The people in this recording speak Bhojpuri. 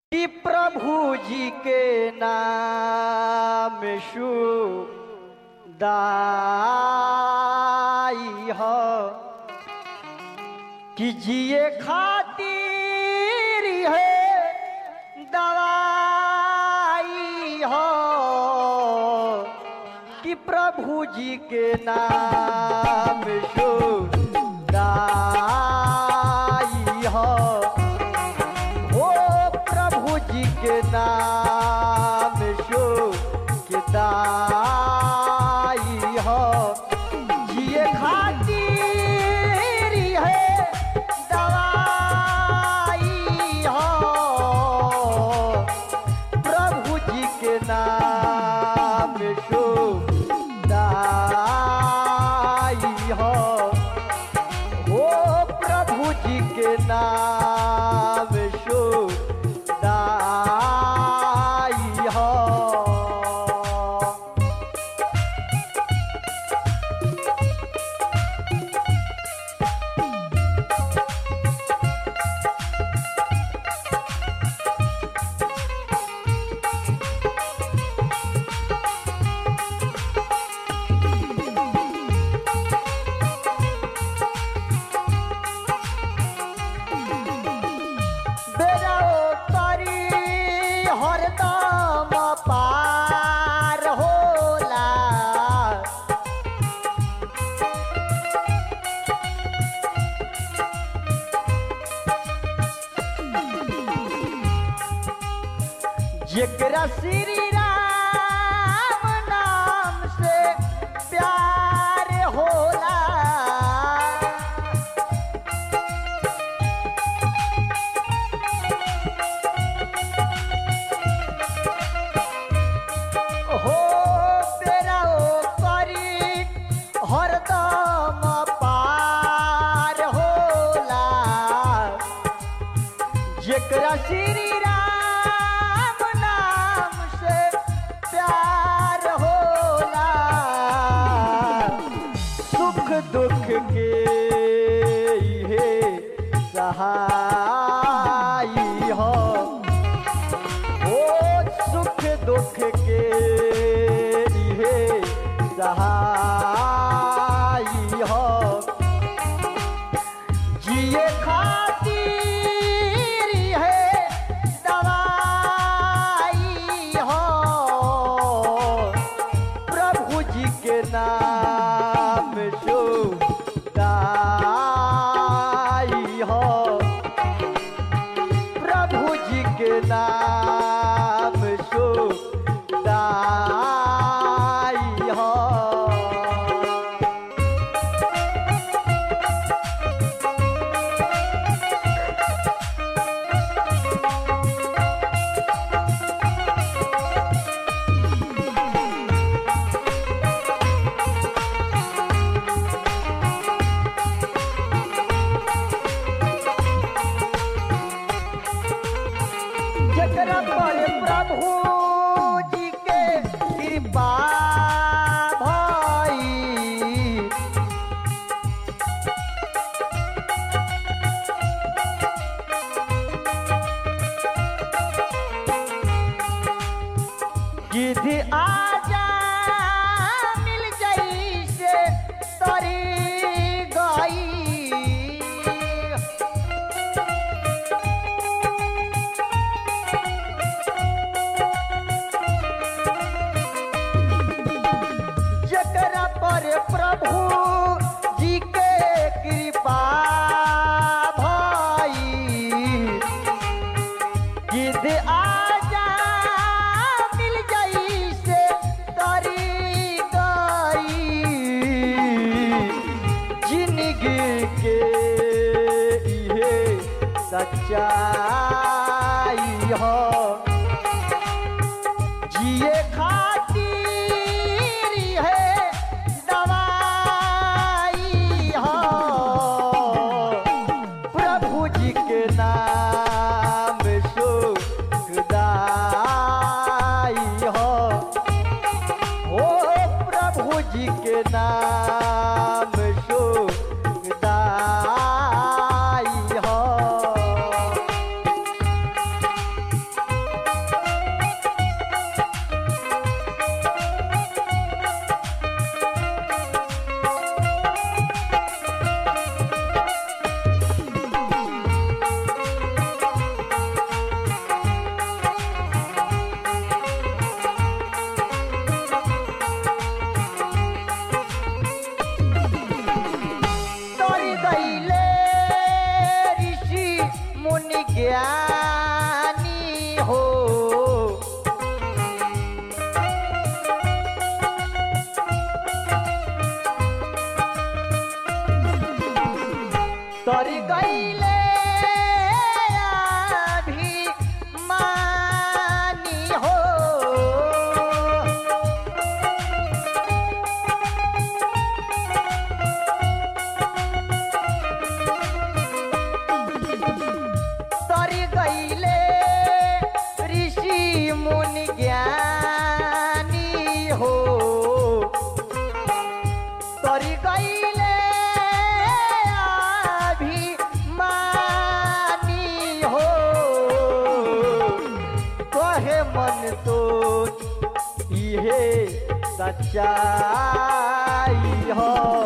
कि प्रभु जी के नाम दाई हो कि जिए खातिर है दवाई हो कि प्रभु जी के नाम दाई हो ओ प्रभु जी के नाम शो किताई हो जिए खातिर है दवाई हो प्रभु जी के नाम शो दाई हो ओ प्रभु जी के नाम शो दाई हो बेराओ करी हरदम पार होला जेकरा श्री राम नाम से प्यार होला हो तेरा ओ करी हरदम पार होला जेकरा श्री राम नाम से प्यार होला सुख दुख के इहे सहाई हो ओ सुख दुख के इहे सहाई हो जिए खातिर है दवाई हो प्रभु जी के नाम शो दाई हो प्रभु जी के नाम शो दाई हो जकरा पर प्रभु जी के कृपा भाई गिद्ध आजा मिल जाई से तरी गई जकरा पर प्रभु जी के कृपा भाई गिद्ध आजा मिल जाई से तरी गई जिंदगी के इहे सच्चाई हो जिए खातिर है दवाई हो प्रभु जी के नाम सुखदाई हो ओ प्रभु जी के नाम सुखदाई हो गईले अभिमानी हो तरी गईले ऋषि मुनि ज्ञानी हो तरी गईले अभिमानी हो कहे मन तो इहे सच्चाई हो